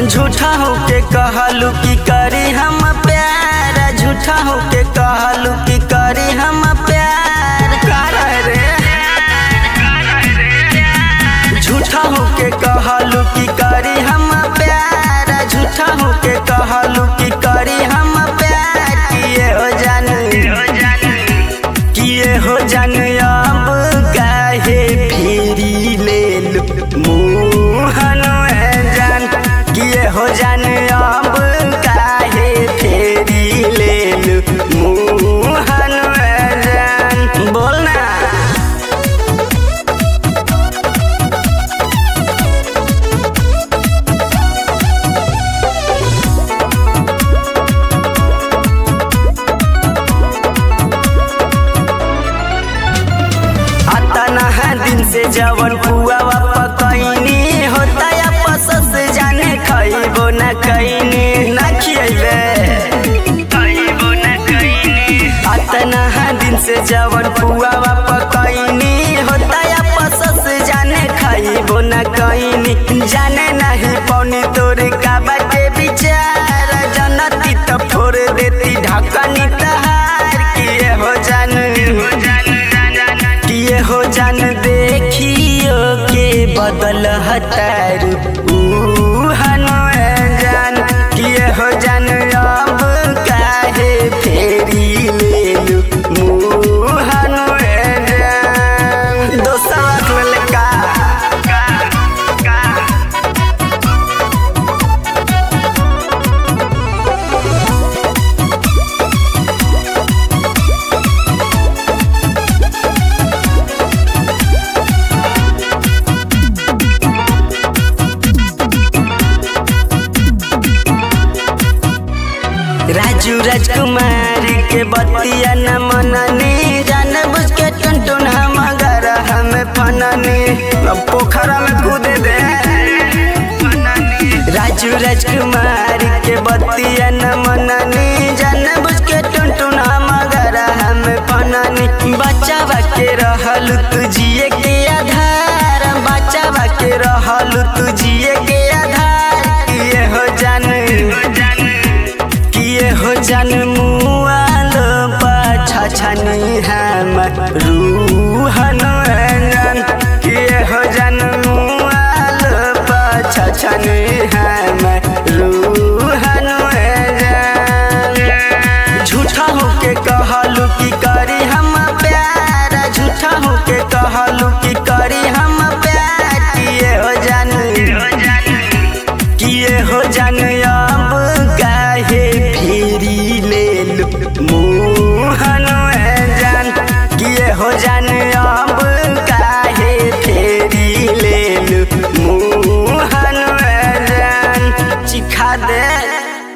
झूठा होके कहलू की करी हम प्यार झूठा होके कहलू की करी हम प्यार कर रे झूठा होके कहलू की करी हम प्यार झूठा होके कहलू की करी हम प्यार किए हो जान किए हो जान अब काहे फेरी ले लू मुहन जान किए हो जान अब काहे फेरी ले लू मुहन जान बोल ना अतना है दिन से जवन पुआ पकैनी होता या पसस जाने खइबो न कैनी न खियैबे अतना है दिन से जवन पुआ पकैनी होता या पसस जाने खइबो न कैनी जाने नहीं पौनी तोर का बाटे विचार जनती तो फोड़ देती ढकनी तहार किए हो जान किए हो जान देखियो के बदल हतार जान किए हो जान अब काहे फेरी ले लू मुहन जान दोस्तवा ललका राजू राजकुमार के बतिया न मननी जान बुझ के टुनटुन हम अगर हम फननी अब पोखरा में कूदे दे राजू राजकुमार के बतिया न मननी जान बुझ के टुनटुन हम अगर हम फननी बच्चा के रहल तू जिए के आधार बच्चा के रहल तू जिए के आधार ये हो जान किए हो जन मुआल पाछा छनी हम रूहन रंजन किए हो जन मुआल पाछा छनी हम रूहन रंजन झूठा होके कहलू की करी हम प्यार झूठा होके कहलू की करी हम प्यार किए हो जन किए हो जान अब काहे फेरी ले लू मुँह